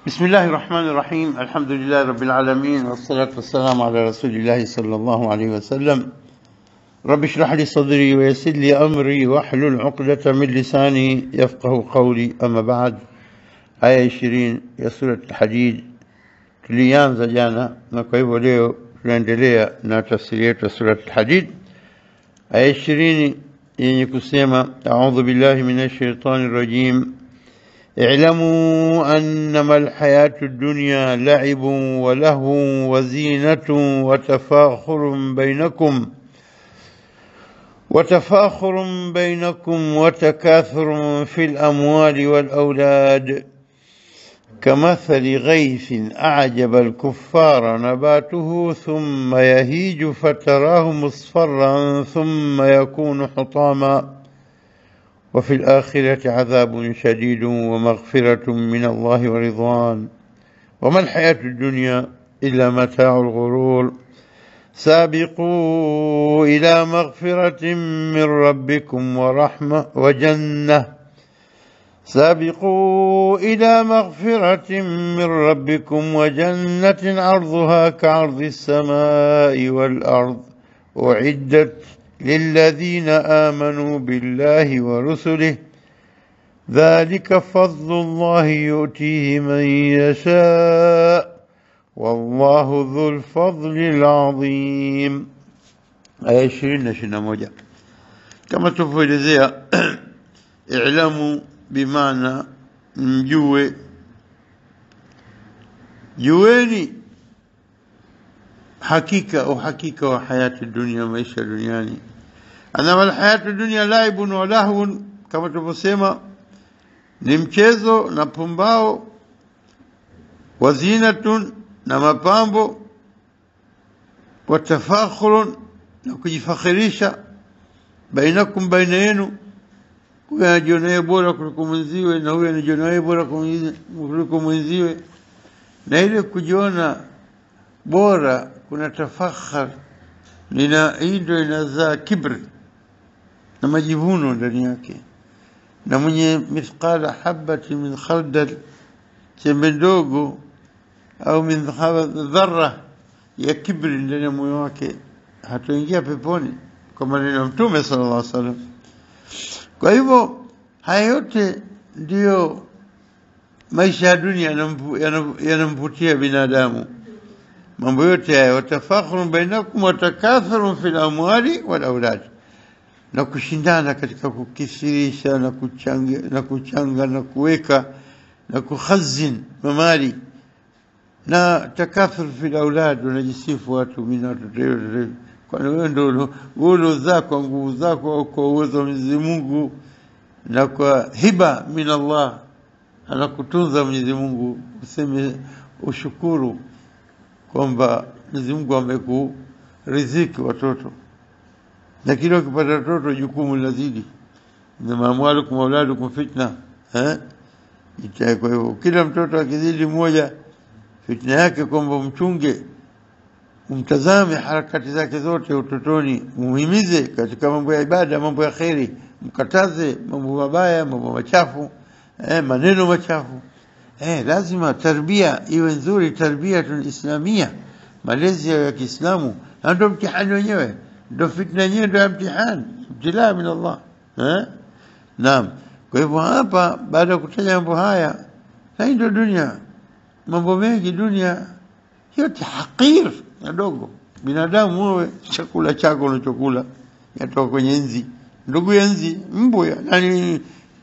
بسم الله الرحمن الرحيم الحمد لله رب العالمين والصلاة والسلام على رسول الله صلى الله عليه وسلم رب اشرح لي صدري ويسر لي أمري واحلل عقدة من لساني يفقه قولي أما بعد aya ishirini ya sura Al-Hadid tulianza jana, na kwa hivyo leo tunaendelea na tafsiri yetu ya sura Al-Hadid, aya ishirini yenye kusema audhu billahi minash shaitani rajim اعلموا أنما الحياة الدنيا لعب ولهو وزينة وتفاخر بينكم وتفاخر بينكم وتكاثر في الأموال والأولاد كمثل غيث أعجب الكفار نباته ثم يهيج فتراه مصفرا ثم يكون حطاما وفي الآخرة عذاب شديد ومغفرة من الله ورضوان وما الحياة الدنيا إلا متاع الغرور سابقوا إلى مغفرة من ربكم ورحمة وجنة سابقوا إلى مغفرة من ربكم وجنة عرضها كعرض السماء والأرض أعدت للذين آمنوا بالله ورسله ذلك فضل الله يؤتيه من يشاء والله ذو الفضل العظيم aya ishirini na ishirini na moja kama tulivyoelezea ilamu bimaana mjue jueni hakika uhakika wa hayati dunia maisha duniani anama alhayatu dunia laibun wa lahwun kama tulivyosema ni mchezo na pumbao wazinatun na mapambo watafakhurun na kujifakhirisha bainakum baina yenu huyu anajiona yeye bora kuliko mwenziwe na huyu anajiona yeye bora kuliko mwenziwe na ile kujiona bora kuna tafakhar lina hii ndio inazaa kibri na majivuno ndani yake na mwenye mithqala habati min khaldal chembe ndogo au min dharra ya kibri ndani ya moyo wake hatoingia peponi kwa maneno ya Mtume sallallahu alaihi wasallam. Kwa hivyo haya yote ndiyo maisha ya dunia yanamvutia binadamu. Mambo yote haya, watafakhurun bainakum watakathurun fil amwali wal aulad, na kushindana katika kukithirisha na kuchanga na kuchanga na kuweka na kukhazin mamali na takathur fil aulad, wanajisifu watu mimi watoto kwani wewe ndio uliozaa kwa nguvu zako au kwa uwezo wa Mwenyezi Mungu na kwa hiba min Allah, anakutunza Mwenyezi Mungu, useme ushukuru kwamba Mwenyezi Mungu amekuriziki watoto, na kila ukipata watoto jukumu linazidi. Innama amwalukum auladukum fitna eh? Kwa hivyo kila mtoto akizidi mmoja fitna yake kwamba mchunge, umtazame harakati zake zote utotoni, muhimize katika mambo ya ibada, mambo ya kheri, mkataze mambo mabaya, mambo machafu, eh, maneno machafu. Eh, lazima tarbia iwe nzuri, tarbia islamia, malezi ya Kiislamu, na ndio mtihani wenyewe, ndio fitna yenyewe, ndio mtihani, ibtilaa min Allah eh? Naam. Kwa hivyo hapa, baada ya kutaja mambo haya, hii ndio dunia mambo mengi dunia yote hakir yadogo. Binadamu wewe, chakula chako unachokula yatoka kwenye nzi, ndugu ya nzi, mbu ya nani,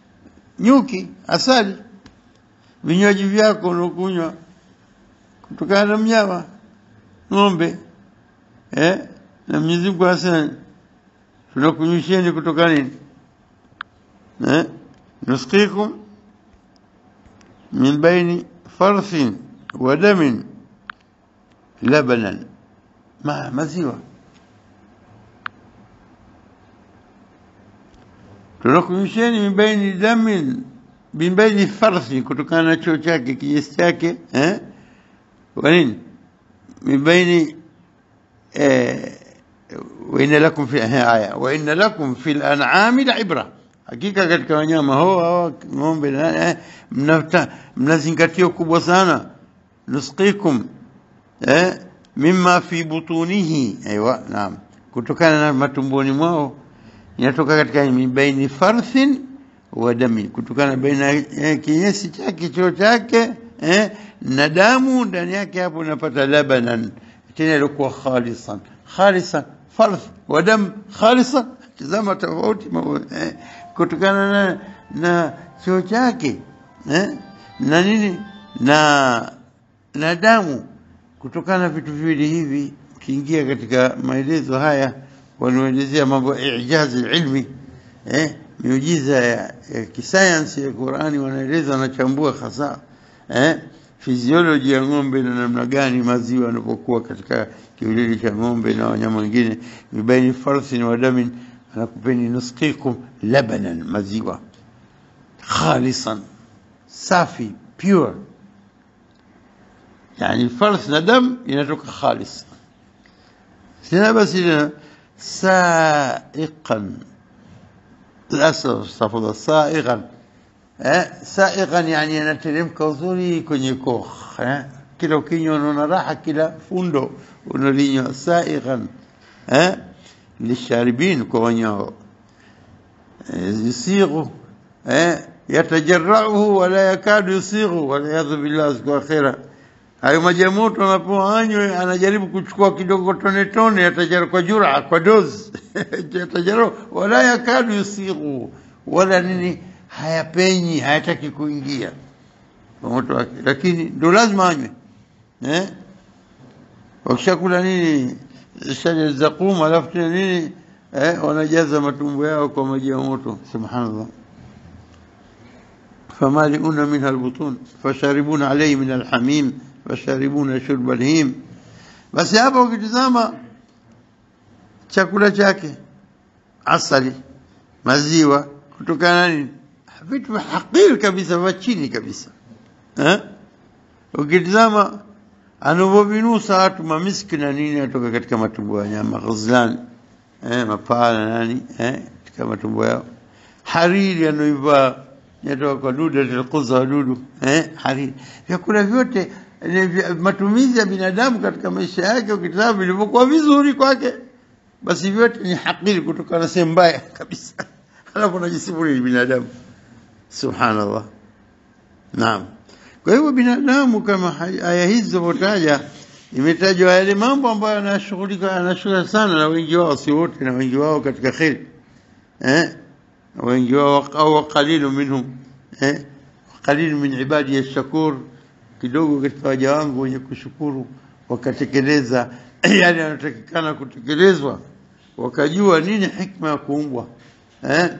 nyuki, asali. Vinywaji vyako unakunywa kutokana na mnyama, ng'ombe eh? na Mwenyezi Mungu asema tunakunywisheni kutoka nini eh? nusqikum min baini فرث ودم لبنا ما maziwa tunakunywisheni min baini damin min baini farthi, kutokana na choo chake kinyesi chake eh? kwa nini min baini eh, wa inna lakum fi aya wa inna lakum fi al-an'ami la'ibra hakika katika wanyama hao hao ng'ombe na eh, mnata- mnazingatia kubwa sana nusqikum eh, mimma fi butunihi aiwa naam kutokana na matumboni mwao inatoka katika min baini farthin wa dami kutokana baina ya kinyesi chake choo chake eh, na damu ndani yake hapo unapata labanan tena ilikuwa khalisan khalisan farth wa dam khalisan tazama tofauti mambo, eh, kutokana na, na choo chake eh, na nini na na damu kutokana na vitu viwili hivi ukiingia katika maelezo haya wanaelezea mambo ya ijazi ilmi eh, miujiza ya, ya kisayansi ya Qurani wanaeleza wanachambua hasa eh, fizioloji ya ng'ombe na namna gani maziwa yanapokuwa katika kiwilili cha ng'ombe na wanyama wengine mibaini farsin wa damin anakupeni nusqikum labanan maziwa khalisan safi pure يعني الفرث ندم ينترك خالص سنة بس هنا سائقا للأسف استغفر الله سائغا eh, saiqan yani yanateremka uzuri kwenye koch eh? kila ukinywa unaona raha kila fundo unalinywa saiqan eh? lisharibin kwa wanyao eh, yusighu eh? yatajarauhu wala yakadu yusighu waliyadhu billah siku akhira hayo maji ya moto anapoanywe anajaribu kuchukua kidogo tone tone yatajara kwa jura kwa dozi yatajara wala yakadu yusighu wala nini hayapenyi hayataki kuingia kwa moto wake lakini ndo lazima anywe eh wakishakula nini shaja zaqum alafu tena nini eh wanajaza matumbo yao kwa maji ya moto subhanallah فمالئون منها البطون فشاربون عليه من الحميم فشاربون شرب الهيم basi hapa ukitizama chakula chake asali maziwa kutokana nini vitu hakiri kabisa vya chini kabisa eh ukitizama anavyovinusa watu mamiski na nini atoka katika matumbo ya nyama ghazlan eh mapaa na nani eh katika matumbo yao hariri anaivaa yatoka kwa dudu alquza wadudu eh hariri vyakula vyote ni vya- matumizi ya binadamu katika maisha yake ukitazama vilivyokuwa vizuri kwake basi vyote ni hakiri kutokana na sehemu mbaya kabisa alafu najisifu ni binadamu subhanallah naam kwa hivyo binadamu kama hay- aya hizi zilivyotaja imetajwa yale mambo ambayo anashughulika anashughulika sana na wengi wao si wote na wengi wao katika kheri eh wengi wao au qalilu minhum eh qalilu min ibadi ash-shakur kidogo katika waja wangu wenye kushukuru wakatekeleza yale yanayotakikana kutekelezwa wakajua nini hikma ya kuumbwa eh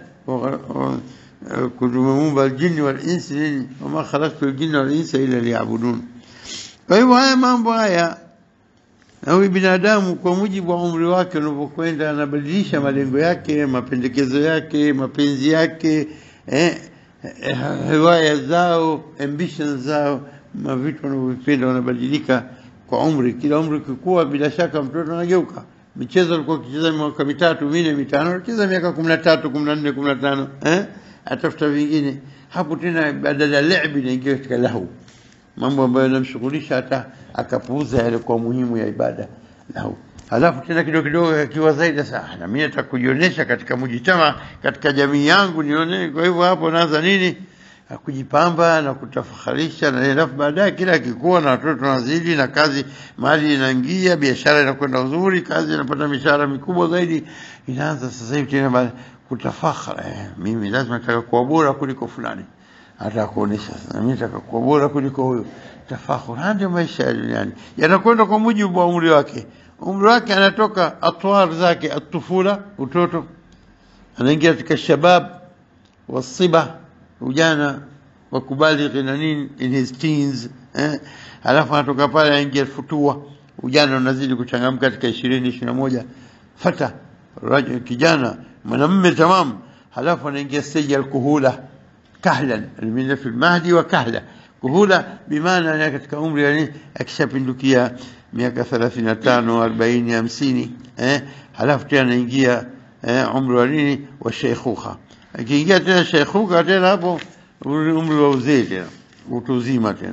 kutumeumba aljini wal insi nini wama khalaqtu aljinna wal insa illa liya'budun kwa hivyo haya mambo haya na huyu binadamu kwa mujibu wa umri wake unavyokwenda anabadilisha malengo yake mapendekezo yake mapenzi yake eh, eh, hewaya zao ambitions zao mavitu wanavyovipenda wanabadilika kwa umri kila umri ukikua bila shaka mtoto anageuka michezo alikuwa akicheza miaka mitatu minne mitano anacheza miaka kumi na tatu kumi na nne kumi na tano eh? atafuta vingine hapo tena badala ya lebi inaingia katika lahu mambo ambayo yanamshughulisha hata akapuuza yale kwa muhimu ya ibada lahu halafu tena kidogo kidogo akiwa zaidi sasa "Ah, na mimi nataka kujionyesha katika mujitama katika jamii yangu nione kwa hivyo hapo naanza nini Ah, kujipamba na kutafaharisha na alafu baadaye kila akikuwa na watoto wanazidi na kazi mali inaingia biashara inakwenda uzuri kazi inapata mishahara mikubwa zaidi inaanza sasa hivi tena ba- kutafakhara eh, mimi lazima nataka kuwa bora kuliko fulani hata kuonesha sasa mimi nataka kuwa bora kuliko huyo tafakhur haya ndio maisha ya duniani yanakwenda kwa mujibu wa umri wake umri wake anatoka atwar zake atufula utoto anaingia katika shabab wasiba ujana wa kubalighi na nini in his teens eh alafu anatoka pale aingia futua ujana unazidi kuchangamka katika 20 21 fata rajul kijana mwanamume tamam halafu anaingia stage ya kuhula kahlan min fi mahdi wa kahla kuhula bimaana ni katika umri yani akishapindukia miaka 35 40 50 eh halafu tena anaingia eh umri wa nini wa sheikhuha akiingia tena sheikhuka tena hapo umri wa uzee tena utu uzima tena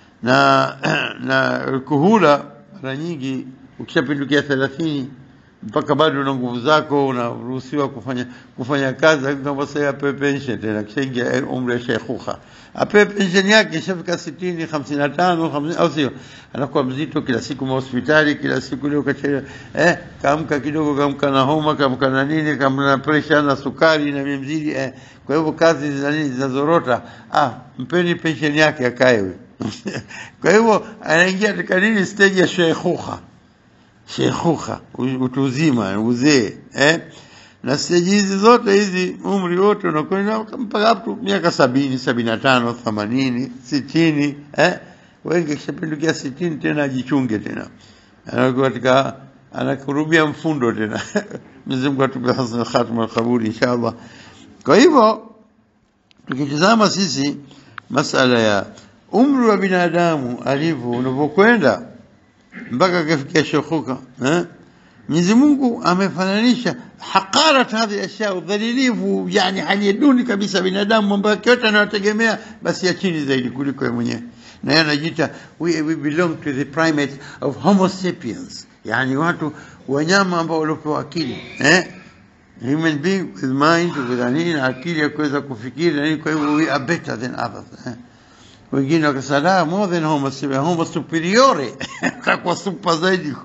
na na kuhula mara nyingi ukishapindukia thelathini mpaka bado una nguvu zako unaruhusiwa kufanya kufanya kazi lakini kama sasa apewe pension tena kishaingia umri wa sheikhuka apewe pension yake ishafika sitini hamsini na tano hamsini au sio anakuwa mzito kila siku hospitali kila siku leo kachelewa eh kaamka kidogo kaamka na homa kaamka na nini kaamka na pressure na sukari na mimzidi eh kwa hivyo kazi za nini zinazorota ah mpeni pension yake akae huyo kwa hivyo anaingia katika nini stage ya sheikhuka sheikhuka utu uzima uzee eh na stage hizi zote hizi umri wote unakwenda mpaka hapo miaka sabini sabini na tano themanini sitini eh wengi kishapindukia sitini tena ajichunge tena anakuwa katika anakurubia mfundo tena Mwenyezi Mungu atupe hasana khatima al-qabul inshallah kwa hivyo tukitizama sisi masala ya umri wa binadamu alivyo unavyokwenda mpaka akafikia shekhuka eh Mwenyezi Mungu amefananisha haqarat hadhi ashya udhalilifu yani hali duni kabisa binadamu mambo yake yote anayotegemea basi ya chini zaidi kuliko yeye mwenyewe na yeye anajiita we, we belong to the primate of homo sapiens yani watu wanyama ambao waliopewa akili eh human being with mind with nini akili ya kuweza kufikiri na nini kwa hivyo we are better than others eh wengine wakasema more than homo sapiens homo superiore kwa super zaidi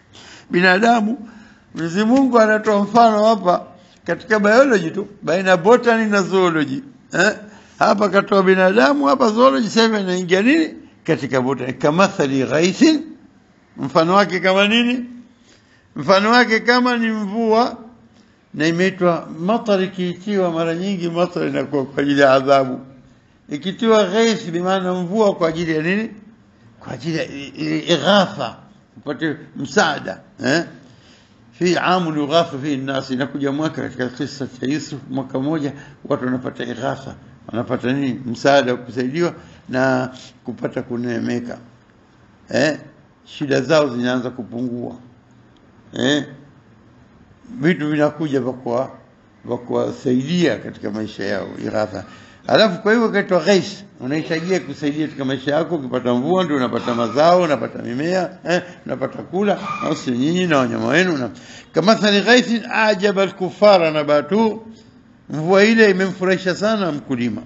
binadamu Mwenyezi Mungu anatoa mfano hapa katika biology tu baina botany na zoology eh? hapa katoa binadamu hapa zoology sasa inaingia nini katika botany kama thali ghaithin mfano wake kama nini mfano wake kama ni mvua na imeitwa matar ikiitiwa mara nyingi matar inakuwa kwa ajili ya adhabu ikitiwa ghaith bi maana mvua kwa ajili ya nini kwa ajili ya ighatha upate msaada eh fi amu yughatha fi nnas inakuja mwaka katika kisa cha Yusuf mwaka moja watu wanapata ighatha wanapata nini msaada kusaidiwa na kupata kuneemeka eh shida zao zinaanza kupungua eh vitu vinakuja kwa kwa kuwasaidia katika maisha yao ighatha Alafu kwa hivyo kaitwa ghais, unahitajia kusaidia katika maisha yako. Ukipata mvua ndio unapata mazao, unapata mimea, eh, unapata kula, au si nyinyi na wanyama wenu. Na kama thani ghaisin ajaba al-kuffara nabatu, mvua ile imemfurahisha sana mkulima.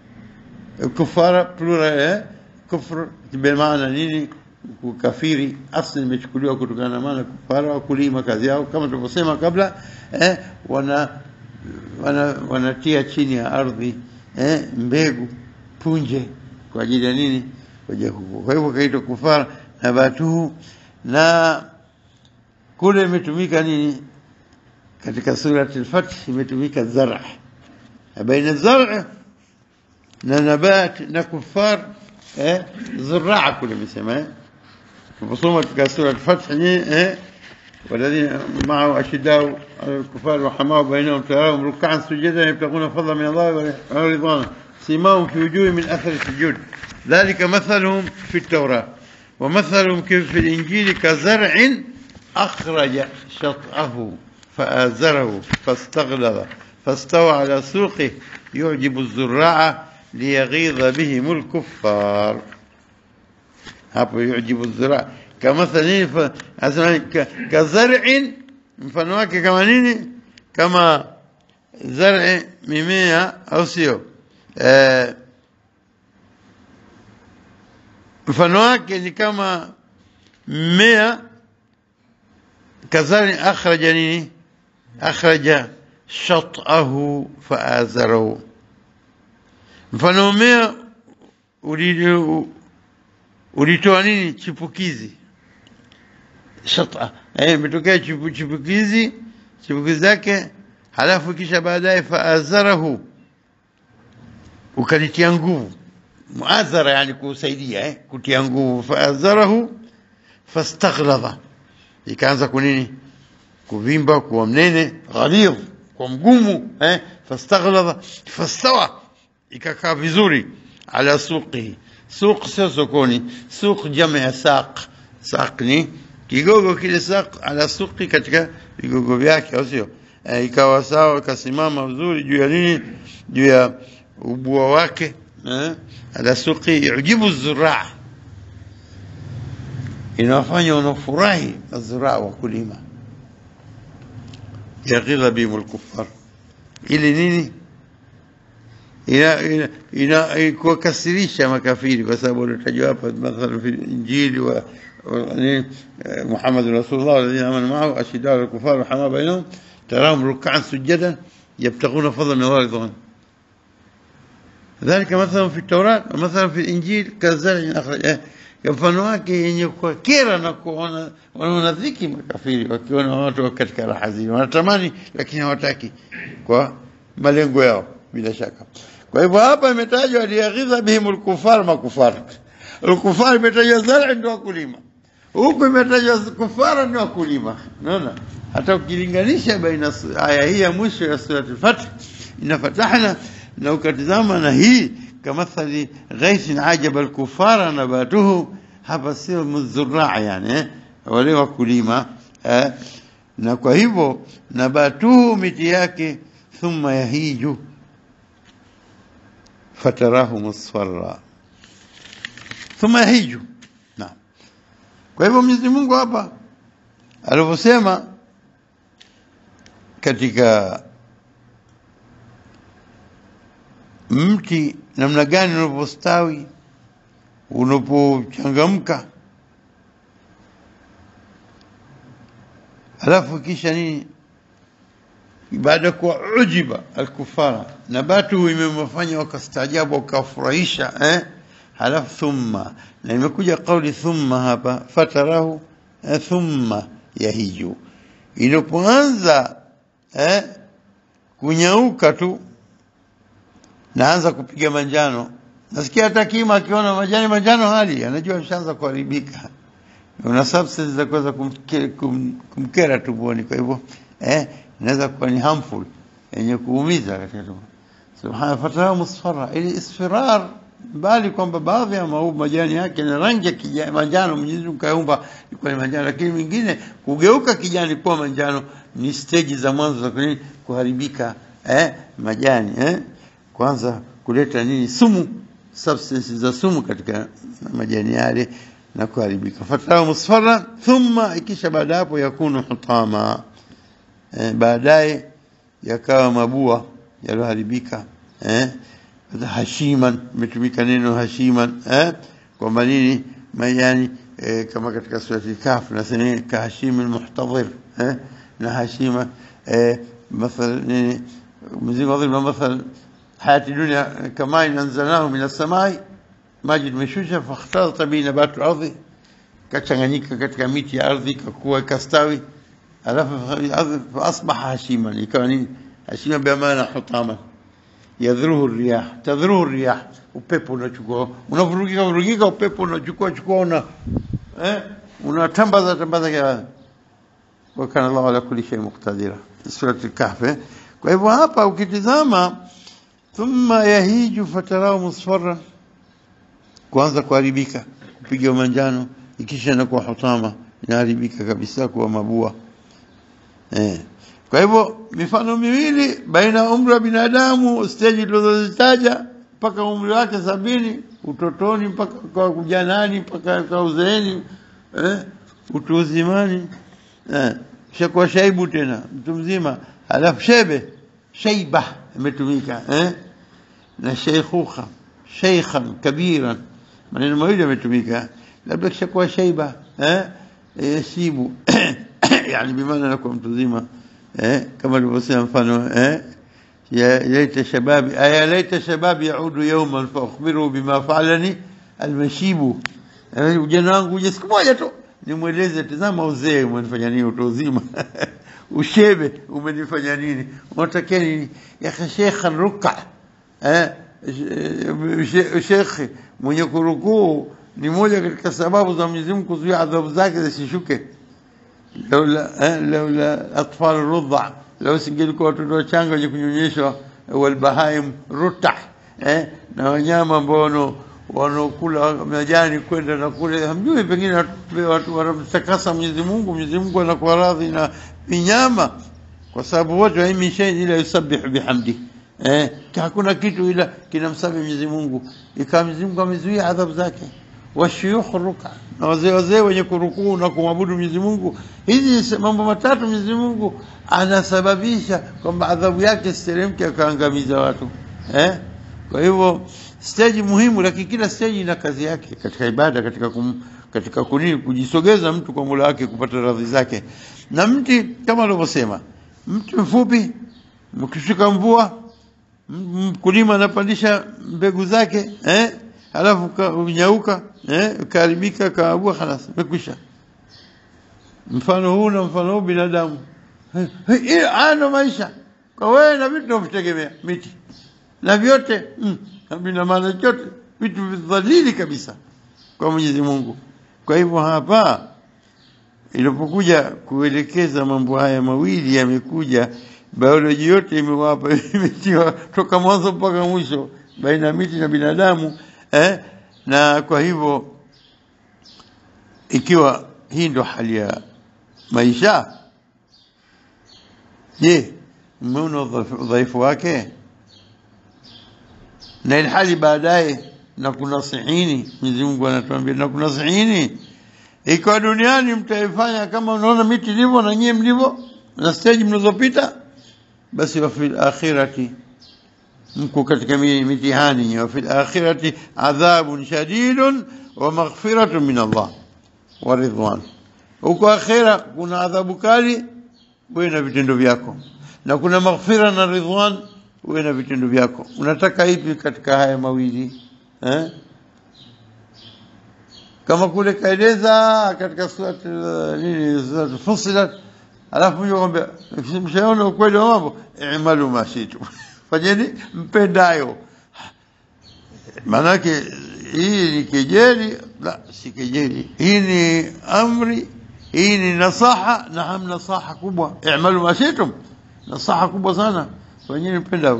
Kufara plural eh, kufr bimaana nini? Kukafiri asli imechukuliwa kutokana na maana kufara, wakulima kazi yao kama tulivyosema kabla, eh, wana wana wanatia chini ya ardhi eh, mbegu punje kwa ajili ya nini? Kwa ajili ya kukua. Kwa hivyo kaitwa kufara nabatuhu, na kule imetumika nini? Katika surati al-Fath imetumika zara, baina zara na nabat na kufar eh, zuraa kule imesema eh, tuposoma katika sura al-Fath eh والذين معه أشداء على الكفار وحماء بينهم تراهم ركعا سجدا يبتغون فضلا من الله ورضوانا سيماهم في وجوه من أثر السجود ذلك مثلهم في التوراة ومثلهم كيف في الإنجيل كزرع أخرج شطأه فآزره فاستغلظ فاستوى على سوقه يعجب الزراع ليغيظ بهم الكفار hapo yujibu zira kamathali asema kazar'in mfano wake kama nini kama zar'i mimea au sio eh mfano wake ni kama mmea kazar'i akhraja nini akhraja shat'ahu fa'azarahu mfano mmea ulitoa nini chipukizi shata eh imetokea chipu, chipukizi chipukizi zake halafu kisha baadaye faazarahu ukalitia nguvu muazara yani kusaidia eh kutia nguvu faazarahu fastaghlaba ikaanza kunini kuvimba kuwa mnene ghalidh kwa mgumu eh fastaghlaba fastawa ikakaa vizuri ala suqihi suq sio sokoni suq jamaa ya saq saq ni kigogo kile saq ala suqi katika vigogo vyake au sio eh, ikawa sawa ikasimama vizuri juu ya nini juu ya ubua wake eh, ala suqi yujibu zuraa inawafanya wanafurahi azuraa wakulima yaghidha bihim alkuffar ili nini ina ina, ina kuwakasirisha makafiri kwa sababu unatajwa hapa mathalan fi injili wa محمد رسول الله والذين امنوا معه اشداء على الكفار رحماء بينهم تراهم ركعا سجدا يبتغون فضلا من الله رضوان ذلك مثلا في التوراة ومثلا في الإنجيل كزرع أخرج mfano wake yenye kuwakera na kuona wanaona dhiki makafiri wakiona watu katika raha zile wanatamani lakini hawataki kwa malengo yao bila shaka kwa hivyo hapa imetajwa liyaghidha bihim alkufar makufar alkufar imetajwa zara ndio wakulima huku imetajwa kufara ndio wakulima unaona hata ukilinganisha baina aya hii ya mwisho ya surati al-Fath ina fatahna na ukatizama na hii kamathali ghaithin ajaba al-kufara nabatuhu hapa sio mzuraa yani eh? wale wakulima eh? na kwa hivyo nabatuhu miti yake thumma yahiju fatarahu musfarra thumma yahiju naam kwa hivyo Mwenyezi Mungu hapa alivyosema katika mti namna gani unapostawi unapochangamka alafu kisha nini baada kuwa ujiba alkufara nabatu imewafanya wakastaajabu wakafurahisha eh? halafu thumma na imekuja kauli thumma hapa fatarahu eh, thumma yahiju ilipoanza eh, kunyauka tu naanza kupiga manjano nasikia hata kima akiona majani manjano hali anajua ameshaanza kuharibika una substance za kuweza kumkera, kum, kumkera tumboni kwa hivyo eh, inaweza kuwa ni harmful yenye kuumiza katika tumbo subhana fatarahu musfara ili isfirar bali kwamba baadhi ya maua majani yake na rangi ya kijani manjano Mwenyezi Mungu kaumba ilikuwa ni manjano lakini mingine kugeuka kijani kuwa manjano ni stage za mwanzo za kunini kuharibika eh, majani eh kwanza kuleta nini sumu substances za sumu katika majani yale na kuharibika fatara musfara thumma ikisha baada hapo yakunu hutama eh, baadaye yakawa mabua yaliyoharibika eh hashiman imetumika neno hashiman eh kwamba nini majani eh, kama katika surati kaf nasema kahashim almuhtadhir eh na hashima eh مثل nini mzingo wadhibu مثل حياة الدنيا كما أنزلناه من السماء maji tumeshusha fakhtalata bi nabatu ardhi kachanganyika katika miti ya ardhi kakuwa kastawi alafu fa asbaha hashiman ikawa nini hashima bi maana hutama yadhruhu riyah tadhruhu riyah upepo unachukua unavurugika vurugika upepo unachukua chukua una eh unatambaza tambaza kwa wa kana Allah ala kulli shay muqtadira sura al-kahf kwa hivyo hapa ukitizama thumma yahiju fatarahu musfarran kuanza kuharibika kupiga manjano ikisha inakuwa hutama inaharibika kabisa kuwa mabua eh. kwa hivyo mifano miwili baina umri wa binadamu stage tulizozitaja mpaka umri wake sabini utotoni mpaka kwa kujanani mpaka kwa uzeeni eh, utu uzimani eh, shakuwa shaibu tena mtu mzima alafu shebe shaiba imetumika eh, na sheikhuka sheikhan kabiran maneno mawili yametumika labda kishakuwa shaiba eh yashibu yani bimaana anakuwa mtu mzima eh kama alivyosema mfano eh ya laita shababi aya laita shababi yaudu yawman fa akhbiru bima fa'alani almashibu ujana wangu uje siku moja tu nimweleze tazama uzee umenifanya nini utu uzima ushebe umenifanya nini unatakia nini ya shekhan ruka eh shekhe mwenye kurukuu ni moja katika sababu za Mwenyezi Mungu kuzuia adhabu zake zisishuke laula laula atfal rudha lau singelikuwa watoto wachanga wenye kunyonyeshwa walbahaim ruta eh, na wanyama ambao wanaokula majani kwenda na kule hamjui pengine watu wanamtakasa Mwenyezi Mungu Mwenyezi Mungu anakuwa radhi na vinyama kwa sababu wote wa min shay'in ila yusabbihu bihamdi eh hakuna kitu ila kinamsabihi Mwenyezi Mungu ikawa Mwenyezi Mungu amezuia adhabu zake washuyukh ruka na wazee wazee wenye kurukuu na kumwabudu Mwenyezi Mungu hizi mambo matatu Mwenyezi Mungu anasababisha kwamba adhabu yake siteremke akaangamiza watu eh kwa hivyo stage muhimu lakini kila stage ina kazi yake katika ibada katika kum, katika kuni kujisogeza mtu kwa Mola wake kupata radhi zake na mti kama alivyosema mti mfupi mkishika mvua mkulima anapandisha mbegu zake eh alafu unyauka eh karibika kaabua خلاص imekwisha mfano huu na mfano huu binadamu eh ana maisha kwa wewe na vitu vinavyotegemea miti na vyote mm, vina maana chote vitu vidhalili kabisa kwa Mwenyezi Mungu kwa hivyo hapa ilipokuja kuelekeza mambo haya mawili yamekuja bioloji yote imewapa imetiwa toka mwanzo mpaka mwisho baina ya miti na binadamu eh? na kwa hivyo ikiwa hii ndo hali ya maisha je mmeona udhaifu wake na ilhali baadaye na kunasihini Mwenyezi Mungu anatuambia na kunasihini ikiwa duniani mtaifanya kama unaona miti ilivyo na nyie mlivyo na stage mnazopita basi wa fil akhirati mko katika mitihani wa fil akhirati adhabun shadidun wa maghfiratun min Allah wa ridwan huko akhira kuna adhabu kali wewe na vitendo vyako na kuna maghfira na ridwan wewe na vitendo vyako unataka ipi katika haya mawili eh kama kule kaeleza katika surati nini surati fusilat alafu mje kwambia mshaona ukweli wa mambo i'malu ma shitu fanyeni mpendayo maanake hii ni kejeli la si kejeli hii ni amri hii ni nasaha na ham nasaha kubwa i'malu ma shitum nasaha kubwa sana fanyeni mpendao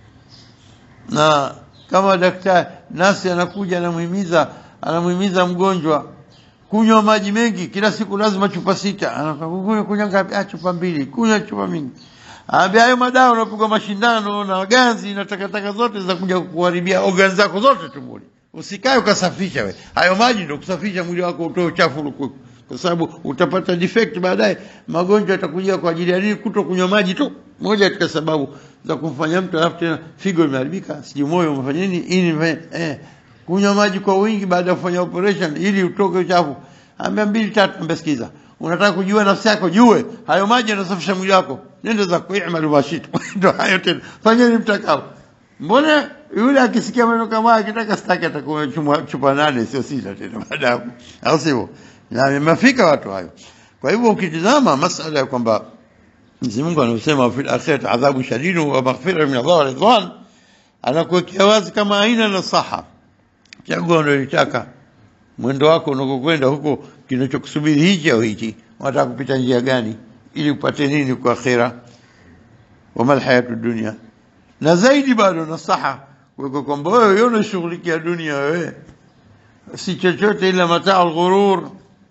na kama daktari nasi anakuja anamuhimiza anamuhimiza mgonjwa kunywa maji mengi kila siku lazima chupa sita anakunywa kunywa ngapi ah chupa mbili kunywa chupa mingi Ambia hayo madawa unapigwa mashindano na ganzi na takataka zote za kuja kuharibia organs zako zote tumboni. Usikae ukasafisha we. Hayo maji ndio kusafisha mwili wako utoe uchafu uliokuwa. Kwa sababu utapata defect baadaye, magonjwa yatakuja kwa ajili ya nini? Kuto kunywa maji tu. Moja katika sababu za kumfanya mtu alafu tena figo imeharibika, sijui moyo umefanya nini, ini eh, kunywa maji kwa wingi baada ya kufanya operation ili utoke uchafu. Ambia mbili tatu, ambia sikiza. Unataka kujua nafsi yako, jue hayo maji yanasafisha mwili wako. Nenda za kuimalu mashitu. Ndio hayo tena. Fanyeni mtakao. Mbona yule akisikia maneno kama haya akitaka staki atakuwa chupa, chupa nane sio sita tena baadaye. Au sivyo? Na imefika watu hayo. Kwa hivyo ukitizama masala ya kwamba Mwenyezi Mungu anasema fil akhirati adhabu shadidu wa maghfira min Allah wa ridwan anakuwekea wazi kama aina nasaha. Chagua unalotaka. Mwendo wako unakokwenda huko kinachokusubiri hichi au hichi. Unataka kupita njia gani ili upate nini kwa akhira? Wama alhayatu dunya. Na zaidi bado nasaha kwa kwamba wewe unashughulikia dunia wewe si chochote ila mataa alghurur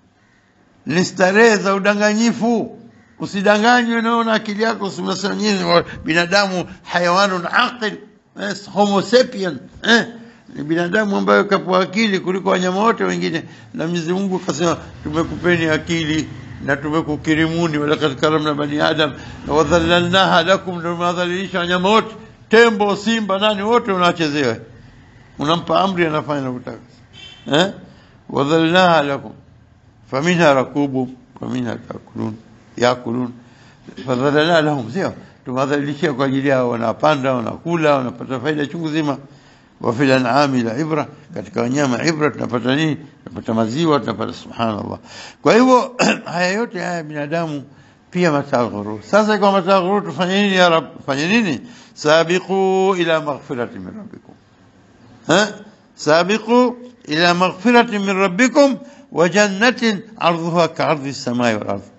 ni starehe za udanganyifu usidanganywe naona akili yako usimesanyini binadamu hayawanun aqil yes, homo sapien eh ni binadamu ambayo kapewa akili kuliko wanyama wote wengine na Mwenyezi Mungu akasema tumekupeni akili na tumekukirimuni walakad karamna bani adam na wadhallalnaha lakum ndio madhalilisha wanyama wote tembo simba nani wote unachezewa unampa amri anafanya anavyotaka eh wadhallalnaha lakum faminha rakubu faminha takulun yakulun fadhallalna lahum sio tumadhalilishia kwa ajili yao wanapanda wanakula wanapata faida chungu zima wa fil an'ami la ibra katika wanyama ibra tunapata nini tunapata maziwa tunapata subhanallah kwa hivyo haya yote haya binadamu pia mataghuru sasa kwa mataghuru tufanye nini ya rab fanye nini sabiqu ila maghfirati min rabbikum ha sabiqu ila maghfirati min rabbikum wa jannatin ardhuha ka'ardhi as-samai wal ardh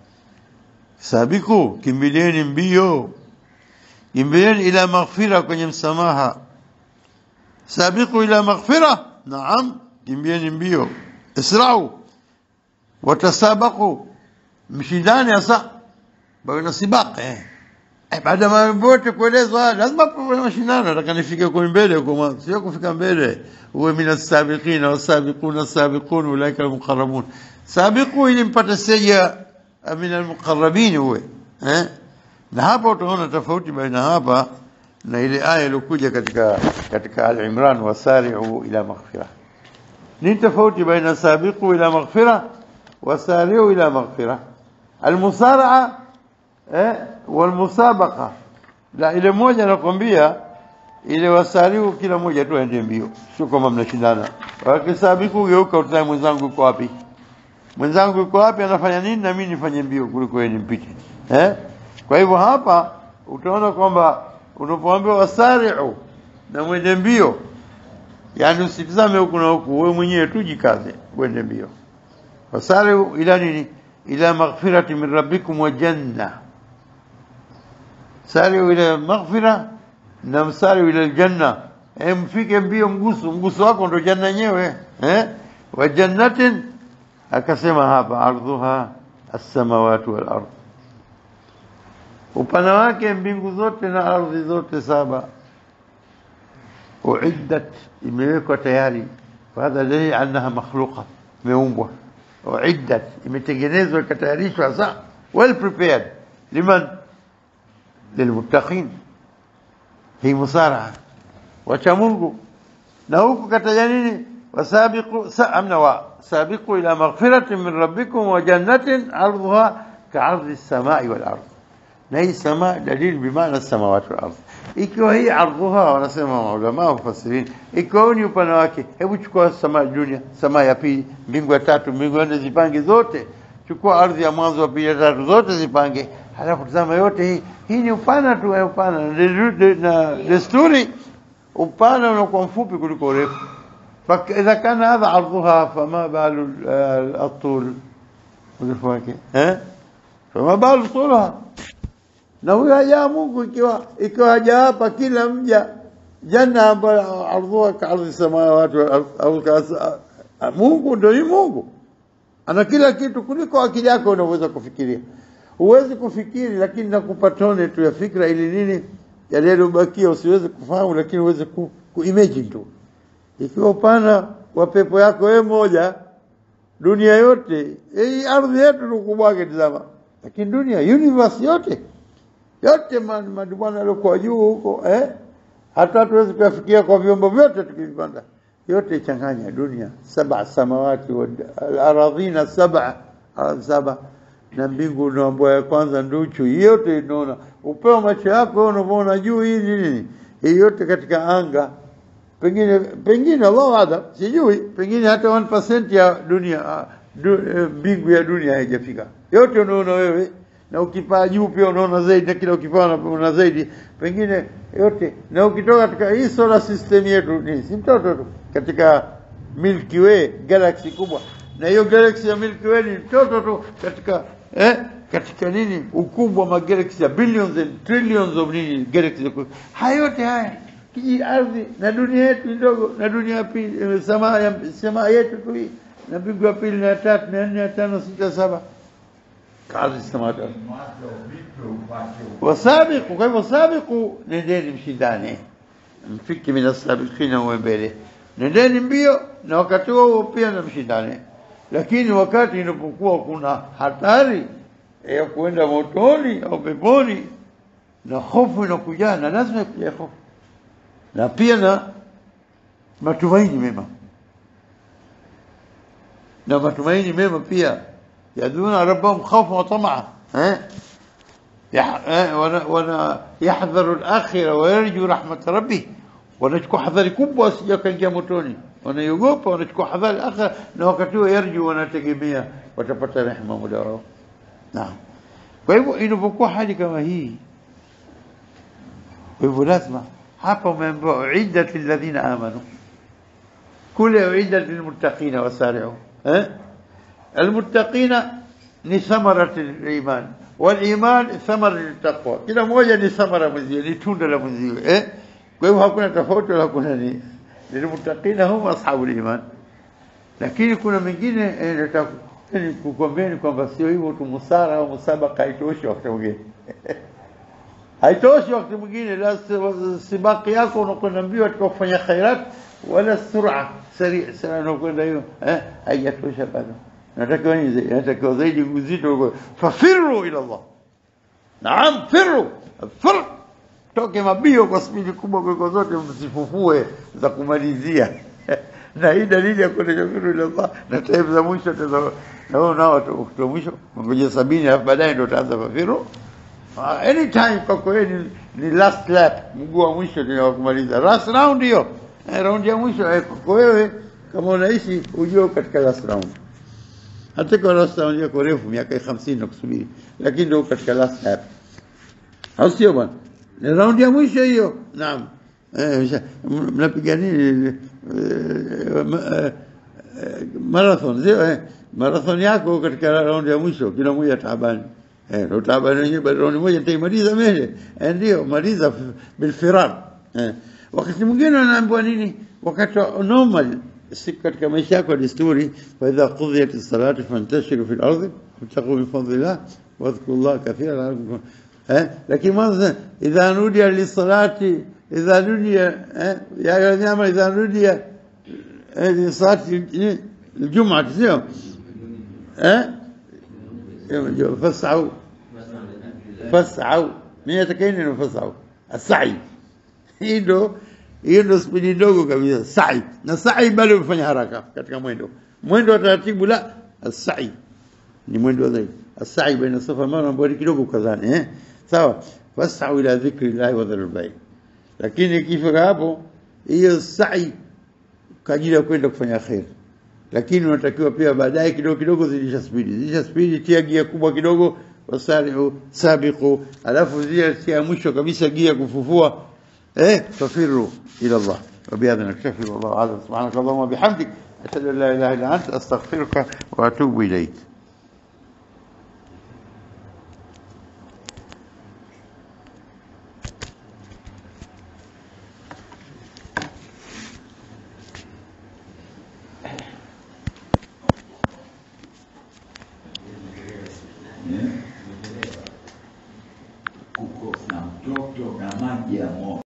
sabiqu kimbilieni mbio kimbilieni ila maghfira kwenye msamaha sabiqu ila maghfira naam kimbieni mbio israu watasabaqu mshindani hasa baina sibaq eh Eh, baada ya mambo yote kuelezwa, lazima kuwe na mashindano. Nataka nifike kule mbele huko mwanzo, sio kufika mbele uwe mina sabiqina wasabiquna sabiqun ulaika almuqarrabun. Sabiqu ili mpate stage ya min almuqarrabin uwe eh, na hapa utaona tofauti baina hapa na ile aya iliyokuja katika katika Al-Imran, wasari'u ila maghfirah. Nini tofauti baina sabiqu ila maghfirah wasari'u ila maghfirah? Almusara'a eh, walmusabaqa la ile moja nakwambia ile wasariu kila moja tu aende mbio, sio kama mnashindana. Wakisabiku geuka, utaye mwenzangu yuko wapi, mwenzangu yuko wapi, anafanya nini, na mimi nifanye mbio kuliko yeye nimpite. Eh, kwa hivyo hapa utaona kwamba unapoambiwa wasariu na mwende mbio, yani usitizame huku na huku, wewe mwenyewe tu jikaze, uende mbio. Wasariu ila nini? Ila maghfirati min rabbikum wa janna sariu ila maghfira na msariu ila aljanna eh, mfike mbio mgusu mgusu wako ndo janna yenyewe eh wa jannatin akasema hapa ardhuha as-samawati wal ardh upana wake mbingu zote na ardhi zote saba uiddat imewekwa tayari fahadha dalili annaha makhluqa imeumbwa uiddat imetengenezwa ikatayarishwa sa well prepared liman lilmuttaqin hii musaraha wacha Mungu na huku kataja nini wasabiqu amna wa sabiqu ila maghfiratin min rabbikum wa jannatin ardhuha ka'ardhi as-samai wal ardh na hii sama dalili bimaana samawati wal ardh ikiwa hii ardhuha wanasema maulama wafasirin ikiwa ni upana wake hebu chukua sama dunia sama ya pili mbingu ya tatu mbingu ya nne zipange zote chukua ardhi ya mwanzo wa pili ya tatu zote zipange halafu tazama yote hii hii ni upana tu ya upana na desturi upana unakuwa mfupi kuliko urefu فإذا كان هذا عرضها فما بال الطول urefu wake eh fama balu طولها na huyo haja Mungu ikiwa ikiwa haja hapa kila mja janna ambayo ardhuha ka ardhi samawati au Mungu ndio ni Mungu ana kila kitu kuliko akili yako unaweza kufikiria huwezi kufikiri lakini nakupa tone tu ya fikra ili nini yale yaliyobakia usiweze kufahamu lakini uweze ku, ku imagine tu ikiwa upana wa pepo yako wewe moja dunia yote hii ardhi yetu ni ukubwa wake tazama lakini dunia universe yote yote madubwana yaliokuwa juu huko eh hata hatuwezi kuyafikia kwa vyombo vyote tukivipanda yote changanya dunia saba samawati wa al-aradhina saba saba na mbingu unaambua ya kwanza nduchu yote inaona upeo macho yako unavyoona juu hii nini hii yote katika anga pengine pengine Allah ada sijui pengine hata 1% ya dunia mbingu ya dunia haijafika yote unaona wewe na ukipaa juu pia unaona zaidi na kila ukipaa unaona zaidi pengine yote na ukitoka katika hii solar system yetu ni si mtoto tu katika Milky Way galaxy kubwa na hiyo galaxy ya Milky Way ni mtoto tu katika eh katika nini ukubwa wa galaxy ya billions and trillions of nini galaxy haya yote haya kiji ardhi na dunia yetu ndogo na dunia ya pili samaa ya samaa yetu tu hii na mbingu ya pili na ya tatu na nne ya tano sita saba kazi samawati wasabiqu kwa hivyo sabiqu nendeni mshindane mfiki mina sabiqina uwe mbele nendeni mbio na wakati huo pia na mshindane lakini wakati inapokuwa kuna hatari ya kuenda motoni au peponi na hofu inakujana lazima ikuja hofu na pia na matumaini mema na matumaini mema pia yaduna rabbahum khawfan wa tamaa eh wana yahdharu al-akhirah wa yarju rahmat rabbih wanachukua hadhari kubwa asija kaingia motoni wanaiogopa wanachukua hadhari akhira na wakati huo yarju wanategemea watapata rehema muda wao naam kwa hivyo inapokuwa hali kama hii kwa hivyo lazima hapa umeambiwa uiddat lilladhina amanu kule uiddat lilmuttaqina wasari'u eh almuttaqina ni thamarati liman waliman thamara litaqwa kila moja ni thamara mwenziwe ni tunda la mwenziwe eh kwa hivyo hakuna tofauti wala kuna ni lilmuttaqina hum ashabul iman lakini kuna mengine eh, nataka kukwambieni kwamba sio hivyo tu musara au musabaka haitoshi wakati mwingine haitoshi wakati mwingine la si- sibaki yako unakwenda mbio katika kufanya khairat wala sura sari sana unakwenda hiyo eh haijatosha bado natakiwa nini zaidi natakiwa zaidi uzito uko fafiru ila Allah naam firu fir toke mabio kwa spidi kubwa kuliko zote msifufue za kumalizia na hii dalili ya kwenda firu ila Allah na time za mwisho tena na wao nao watu mwisho ngoja sabini alafu baadaye ndio utaanza fafiru Uh, anytime kwako wewe ni, ni last lap, mguu wa mwisho ndio wa kumaliza. Last round hiyo. Eh, round ya mwisho eh, kwako wewe kama unaishi ujue katika last round. Hata kwa last round yako refu miaka 50 na kusubiri, lakini ndio katika last lap. Au sio bwana? Ni round ya mwisho hiyo. Naam. Eh, msha- m- mnapiga nini? Eh, ma- eh, eh, marathon sio eh? Marathon yako katika round ya mwisho kila mmoja taabani. Eh, ndo taabani wenyewe bado round moja nitaimaliza mbele. Eh, ndio maliza f- bilfirar. Eh. Wakati mwingine anaambiwa nini? Wakati wa normal si katika maisha yako ya desturi, fa idha qudhiyat as-salatu fantashiru fil ardi wabtaghu min fadlillah wadhkuru Allah kathiran la'allakum eh, lakini mwanzo idha nudiya lisalati idha nudiya eh, ya ayyuha amanu idha nudiya eh, lisalati الجمعة sio eh فاسعوا فاسعوا mimi atakayeni neno fasau asai hii ndo hiyo ndo spidi ndogo kabisa sai na sai bado ufanya haraka katika mwendo mwendo wa taratibu la asai ni mwendo zaidi asai baina safa mara ambao kidogo kazani eh sawa fasau ila dhikri llahi wa dharul bay lakini ikifika hapo hiyo sai kwa ajili ya kwenda kufanya khair lakini unatakiwa pia baadaye kidogo kidogo zidisha spidi zidisha spidi tia gia kubwa kidogo wasari'u sabiqu alafu zile tia mwisho kabisa gia kufufua eh fafiru ila Allah وبهذا نكتفي والله اعلم سبحانك اللهم وبحمدك اشهد ان لا اله الا انت استغفرك واتوب اليك kuko na mtoto na maji ya moto.